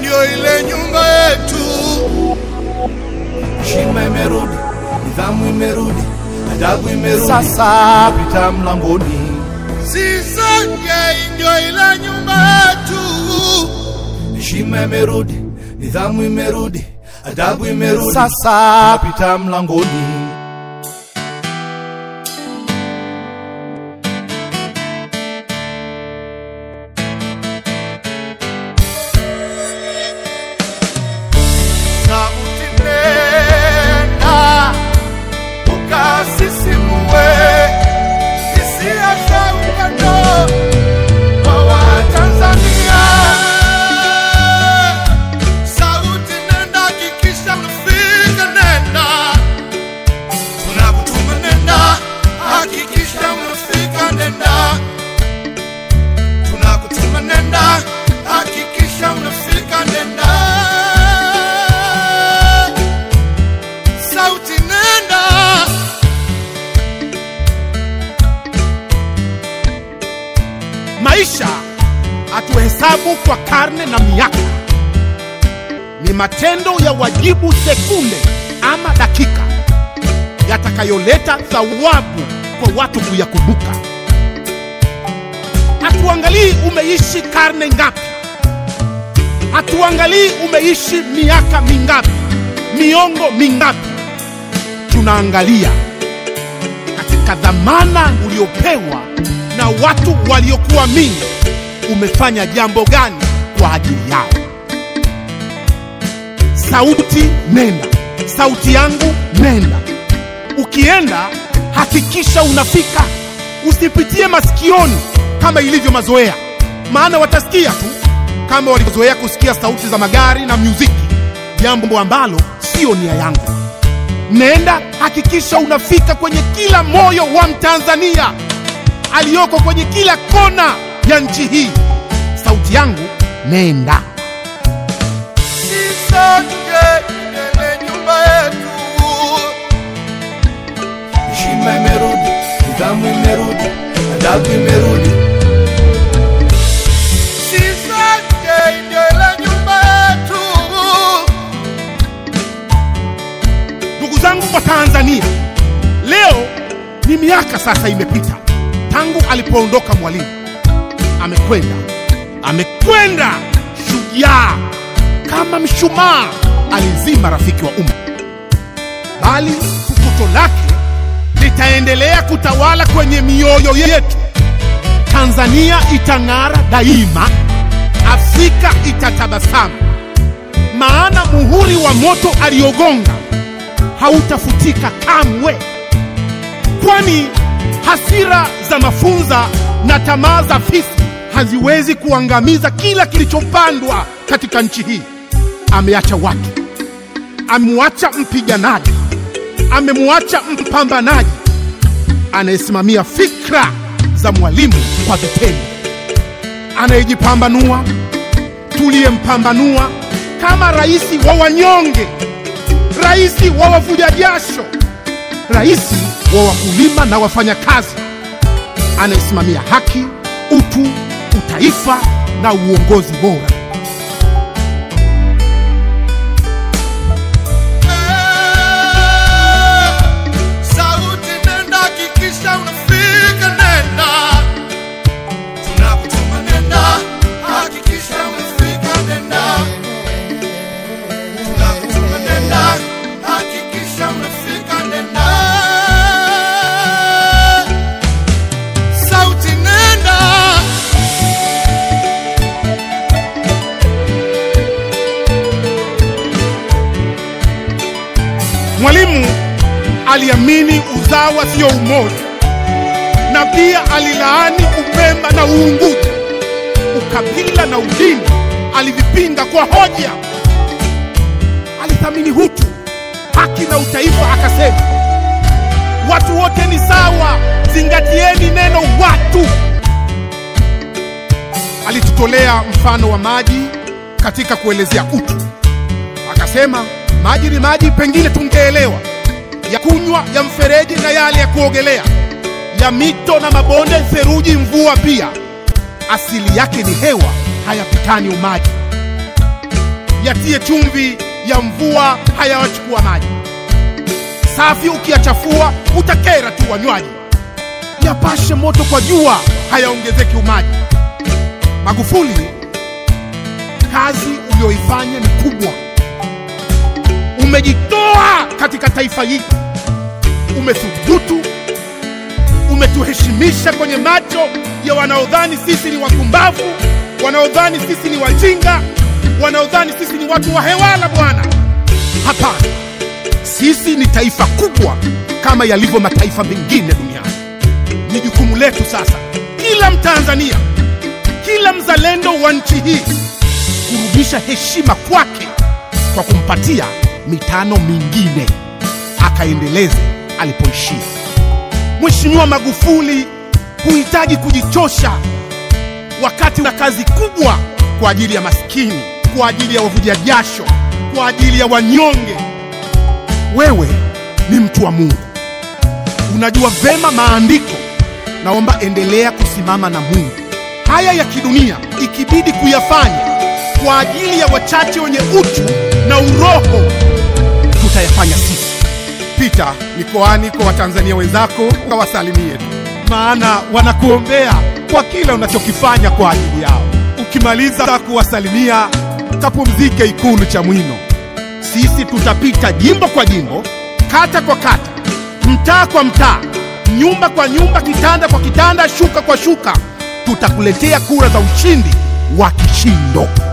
ndio ile nyumba yetu. Heshima imerudi, nidhamu imerudi, adabu imerudi. Sasa pita mlangoni, Sisonge ndio ile nyumba yetu. heshima imerudi, nidhamu imerudi, adabu imerudi. sasa pita mlangoni. Sauti nenda ukasisimue hisia za upendo kwa Watanzania. Sauti nenda, hakikisha unafika, nenda tunakutuma, nenda hakikisha unafika, nenda tunakutuma, nenda hakikisha unafika, nenda sauti nenda maisha hatuhesabu kwa karne na miaka, ni matendo ya wajibu sekunde ama dakika yatakayoleta thawabu kwa watu kuyakumbuka. Hatuangalii umeishi karne ngapi, hatuangalii umeishi miaka mingapi, miongo mingapi. Tunaangalia katika dhamana uliopewa na watu waliokuamini, umefanya jambo gani kwa ajili yao. Sauti nenda, sauti yangu nenda. Ukienda hakikisha unafika, usipitie masikioni kama ilivyo mazoea, maana watasikia tu kama walivyozoea kusikia sauti za magari na muziki, jambo ambalo sio nia yangu. Nenda hakikisha unafika kwenye kila moyo wa Mtanzania aliyoko kwenye kila kona ya nchi hii. Sauti yangu nenda. sisonge ile nyumba yetu Heshima imerudi, nidhamu imerudi, adabu imerudi. sisonge ndio ile nyumba yetu Ndugu zangu wa Tanzania, leo ni miaka sasa imepita tangu alipoondoka Mwalimu. Amekwenda, amekwenda shujaa, kama mshumaa alizima rafiki wa umma, bali fukuto lake litaendelea kutawala kwenye mioyo yetu. Tanzania itang'ara daima, Afrika itatabasamu, maana muhuri wa moto aliogonga hautafutika kamwe, kwani hasira za mafunza na tamaa za fisi haziwezi kuangamiza kila kilichopandwa katika nchi hii. Ameacha watu, amemwacha mpiganaji, amemwacha mpambanaji anayesimamia fikra za Mwalimu kwa vitendo, anayejipambanua, tuliyempambanua kama rais wa wanyonge rais wa wavuja jasho, rais wa wakulima na wafanyakazi, anayesimamia haki, utu, utaifa na uongozi bora. sauti nenda hakikisha unafika nenda tunakutuma nenda hakikisha unafika nenda tunakutuma nenda hakikisha unafika nenda sauti nenda Mwalimu aliamini uzawa sio umoja, na pia alilaani Upemba na Uunguja. Ukabila na udini alivipinga kwa hoja. Alithamini utu, haki na utaifa, akasema watu wote ni sawa, zingatieni neno watu. Alitutolea mfano wa maji katika kuelezea utu, akasema maji ni maji, pengine tungeelewa ya kunywa, ya mfereji na yale ya kuogelea, ya mito na mabonde, theruji, mvua pia asili yake ni hewa, hayapitani umaji. yatie chumvi ya mvua hayawachukua maji. Safi ukiyachafua utakera tu wanywaji. Yapashe moto kwa jua hayaongezeki umaji. Magufuli, kazi uliyoifanya ni kubwa. Umejitoa katika taifa hili, umethubutu, umetuheshimisha kwenye macho ya wanaodhani sisi ni wapumbavu, wanaodhani sisi ni wajinga, wanaodhani sisi ni watu wa hewala. Bwana, hapana, sisi ni taifa kubwa kama yalivyo mataifa mengine duniani. Ni jukumu letu sasa, kila Mtanzania, kila mzalendo wa nchi hii kurudisha heshima kwake kwa kumpatia mitano mingine akaendeleze alipoishia. Mheshimiwa Magufuli, huhitaji kujichosha wakati na kazi kubwa kwa ajili ya maskini, kwa ajili ya wavuja jasho, kwa ajili ya wanyonge. Wewe ni mtu wa Mungu, unajua vema maandiko. Naomba endelea kusimama na Mungu. Haya ya kidunia ikibidi kuyafanya kwa ajili ya wachache wenye uchu na uroho, tutayafanya sisi. Pita mikoani kwa Watanzania wenzako, kawasalimie tu, maana wanakuombea kwa kila unachokifanya kwa ajili yao. Ukimaliza kuwasalimia, kapumzike Ikulu Chamwino. Sisi tutapita jimbo kwa jimbo, kata kwa kata, mtaa kwa mtaa, nyumba kwa nyumba, kitanda kwa kitanda, shuka kwa shuka. Tutakuletea kura za ushindi wa kishindo.